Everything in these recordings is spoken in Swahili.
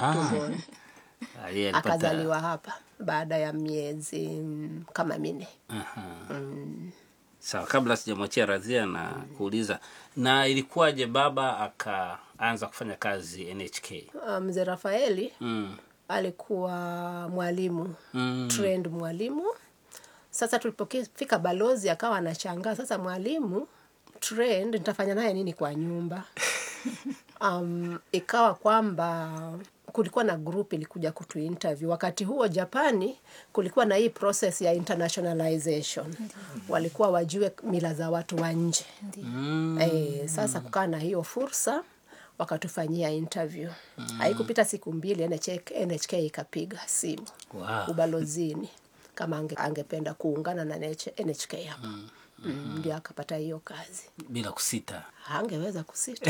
Ah. tumboni Ah, yeye alipata- akazaliwa hapa baada ya miezi mm, kama minne Aha. Sawa, kabla sijamwachia Radhia na kuuliza, na ilikuwaje baba akaanza kufanya kazi NHK? Ah, mzee rafaeli Mm. alikuwa mwalimu Mm. trained mwalimu sasa tulipofika balozi akawa anashangaa sasa mwalimu trained nitafanya naye nini kwa nyumba um, ikawa kwamba kulikuwa na group ilikuja kutu interview wakati huo japani kulikuwa na hii process ya internationalization walikuwa wajue mila za watu wa nje Mm. Eh, sasa kukaa na hiyo fursa wakatufanyia interview haikupita siku mbili NHK, NHK ikapiga simu Wow. ubalozini kama ange, angependa kuungana na NH, NHK hapa mm, ndio akapata hiyo kazi Bila kusita. angeweza kusita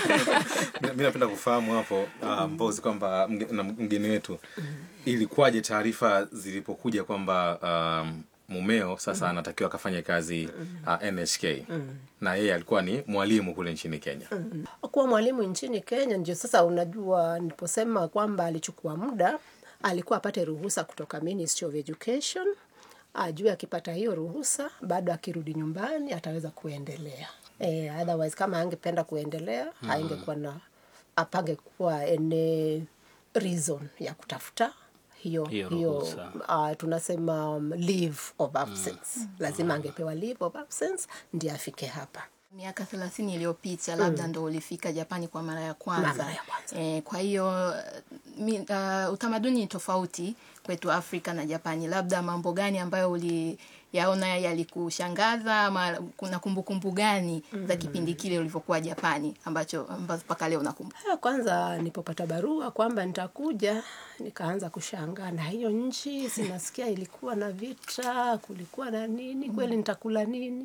mi napenda kufahamu hapo uh, mbozi kwamba mge- na mgeni wetu ilikuwaje taarifa zilipokuja kwamba um, mumeo sasa anatakiwa akafanye kazi uh, nhk na yeye alikuwa ni mwalimu kule nchini kenya kuwa mwalimu nchini Kenya. Ndio sasa unajua, niliposema kwamba alichukua muda, alikuwa apate ruhusa kutoka Ministry of Education, ajue akipata hiyo ruhusa, bado akirudi nyumbani ataweza kuendelea. Eh, otherwise kama angependa kuendelea haingekuwa na apangekuwa any reason ya kutafuta hiyo Hiyo hiyo, ruhusa. uh, tunasema um, leave of absence lazima angepewa leave of absence ndiye afike hapa miaka thelathini iliyopita labda ndo ulifika japani kwa mara ya kwanza, Mara ya kwanza. E, kwa hiyo mi, uh, utamaduni ni tofauti kwetu afrika na japani labda mambo gani ambayo uliyaona yalikushangaza ama kuna kumbukumbu gani za kipindi kile ulivyokuwa japani ambacho ambazo mpaka leo nakumbuka Ya kwanza nilipopata barua kwamba nitakuja, nikaanza kushangaa na hiyo nchi, sinasikia ilikuwa na vita, kulikuwa na nini, kweli nitakula nini?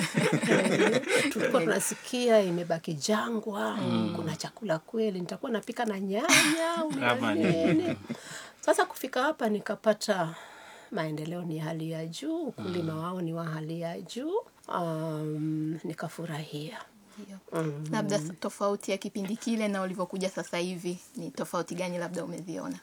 Eh, Tulikuwa tunasikia imebaki jangwa, kuna chakula kweli, nitakuwa napika na nyanya au na Ama nini? Sasa kufika hapa nikapata maendeleo ni hali ya juu, ukulima wao ni wa hali ya juu. Um, nikafurahia. Ndio. labda tofauti ya kipindi kile na ulivyokuja sasa hivi ni tofauti gani labda umeziona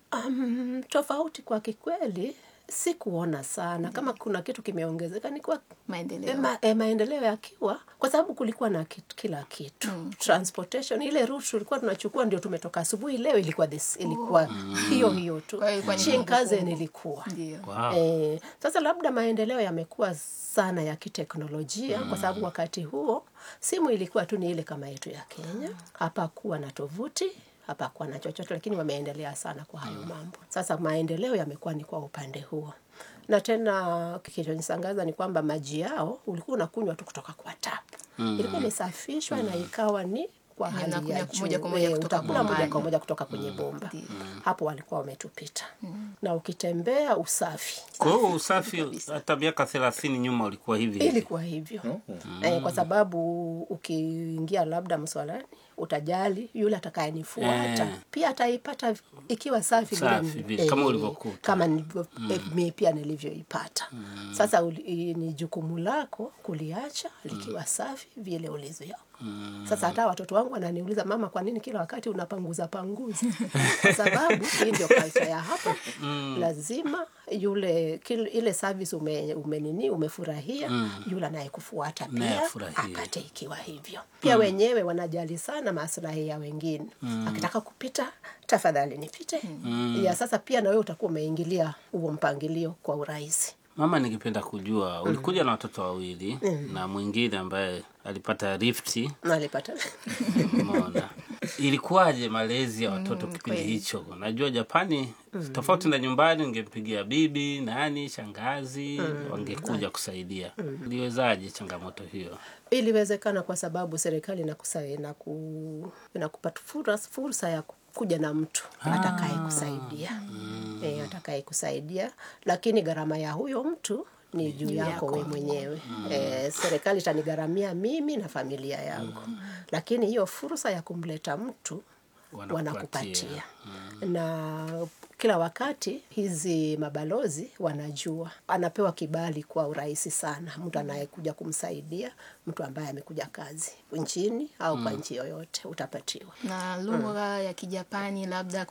Um, tofauti kwa kikweli sikuona sana kama kuna kitu kimeongezeka ni kwa maendeleo e, ma, e, maendeleo yakiwa kwa sababu kulikuwa na kitu, kila kitu transportation ile route tulikuwa tunachukua ndio tumetoka asubuhi leo ilikuwa this, ilikuwa hiyo hiyo tu Kwa hiyo ilikuwa ni Shinkansen kumbukumbu. ilikuwa ndio Wow. Eh, sasa labda maendeleo yamekuwa sana ya kiteknolojia kwa sababu wakati huo simu ilikuwa tu ni ile kama yetu ya Kenya. Hapakuwa na tovuti, hapakuwa na chochote, lakini wameendelea sana kwa hayo mambo. Sasa maendeleo yamekuwa ni kwa upande huo, na tena kilichonisangaza ni kwamba maji yao ulikuwa unakunywa tu kutoka kwa tap. Ilikuwa imesafishwa na ikawa ni kwa hali unakunywa ya moja juu. kwa moja Eh, kutoka utakula moja bombani. kwa moja kutoka kwenye bomba. Hapo walikuwa wametupita, na ukitembea usafi Kwa hiyo usafi hata miaka thelathini nyuma ulikuwa hivi hivi. ilikuwa hivyo eh, kwa sababu ukiingia labda mswalani utajali yule atakayenifuata Eh. pia ataipata ikiwa safi, vile Safi ni- vile, kama ulivyokuta. kama nilivyo, eh, mi pia nilivyoipata sasa uli, i- ni jukumu lako kuliacha likiwa safi vile ulivyo sasa hata watoto wangu wananiuliza mama kwa nini kila wakati unapanguza panguza kwa sababu hii ndio culture ya hapa lazima yule kil, ile service ume, umenini umefurahia yule anayekufuata Naye pia afurahie. apate ikiwa hivyo pia wenyewe wanajali sana maslahi ya wengine akitaka kupita tafadhali nipite ya sasa pia na wewe utakuwa umeingilia huo mpangilio kwa urahisi Mama, ningependa kujua ulikuja na watoto wawili na mwingine ambaye alipata rifti. nalipata Umeona, ilikuwaje malezi ya watoto kipindi kweli. hicho? Najua Japani tofauti na nyumbani, ungempigia bibi, nani, shangazi, wangekuja kusaidia. Iliwezaje changamoto hiyo? iliwezekana kwa sababu serikali inakusa inaku, inakupa fursa, fursa ya kuja na mtu atakaye kusaidia e, atakaye kusaidia lakini gharama ya huyo mtu ni juu yako we mwenyewe e, serikali itanigharamia mimi na familia yangu lakini hiyo fursa ya kumleta mtu Wanakupatia. wanakupatia na kila wakati hizi mabalozi wanajua anapewa kibali kwa urahisi sana mtu anayekuja kumsaidia mtu ambaye amekuja kazi nchini au kwa nchi yoyote utapatiwa na lugha ya kijapani labda